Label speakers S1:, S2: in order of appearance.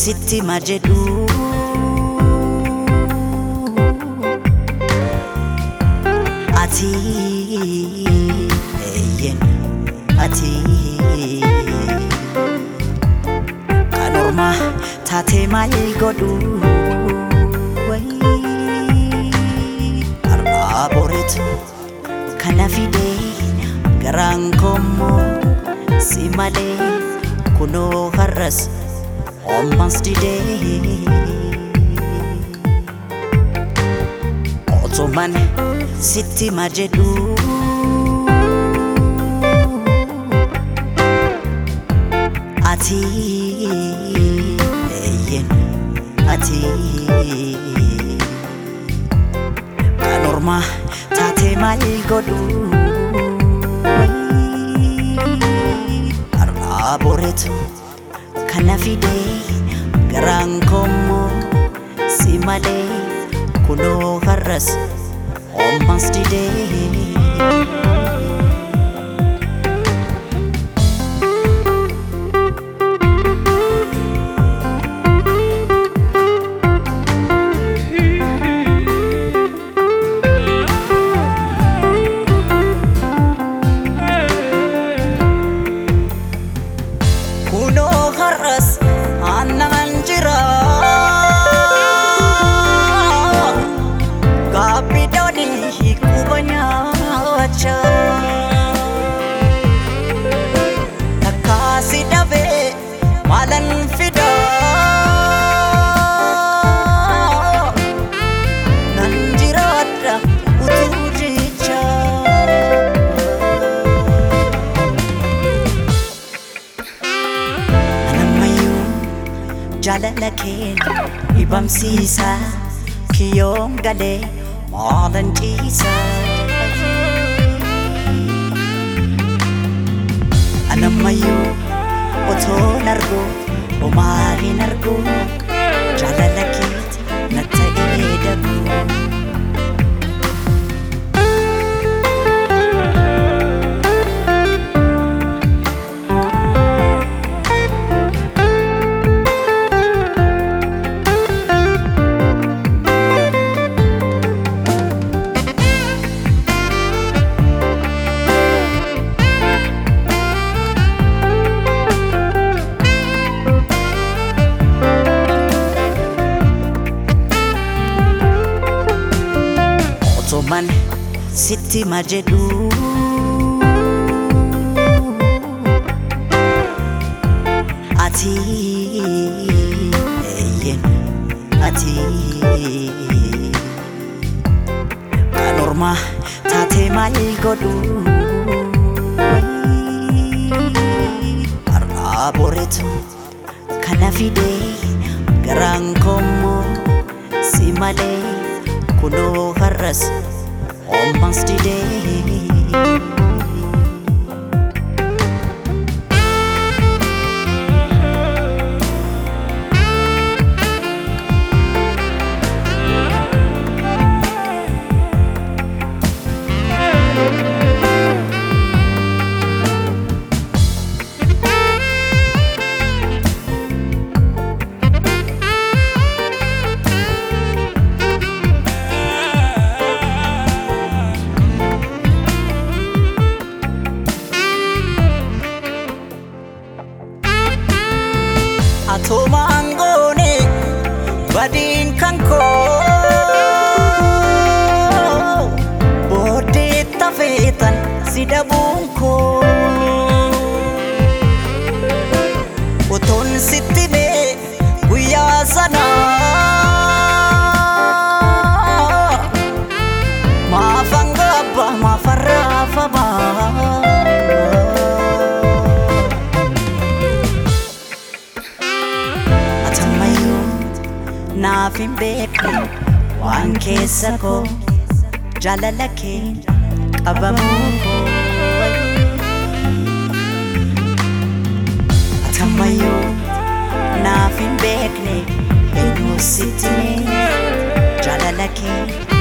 S1: sitti ma jedhu ati eeyyen ati kan ormaa taatee maal godhu har'aa boreetu kana fidee garaan kommoo si malee kunoo har'as ammas didee otuman sitti ma jedhu ati eeyyen ati kan ormaa taatee maal godhu har'aa boreetu kana fidee garaan kommoo si malee kunoo har'as ammas didee kunoo har'as aannan jira gaabbiidhaanii quba nyaacha takkaasi dhabee maalan fida nan jiraadha utuu jecha anammayyuu jaalala kee dhibamsiisa kiyyoon galee maalan ciisa anammayyuu otoon argu omaalin argu jaalala keeti na ta'ee dabu otuman sitti ma jedhu ati eeyyen ati kan ormaa taatee maal godhu har'aa boreetu kana fidee garaan kommoo si malee kunoo har'as ammas didee atumaan goone badiin kan koo booddee tafeetan si dhabuun koo otoon sitti mee guyyaa sana maafan gaabba maafan raafamaa atammayyuu naaf hin beekne waan keessa koo jaalala kee qabamuu koo atammayyuu naaf hin beekne eenyu sitti mee jaalala kee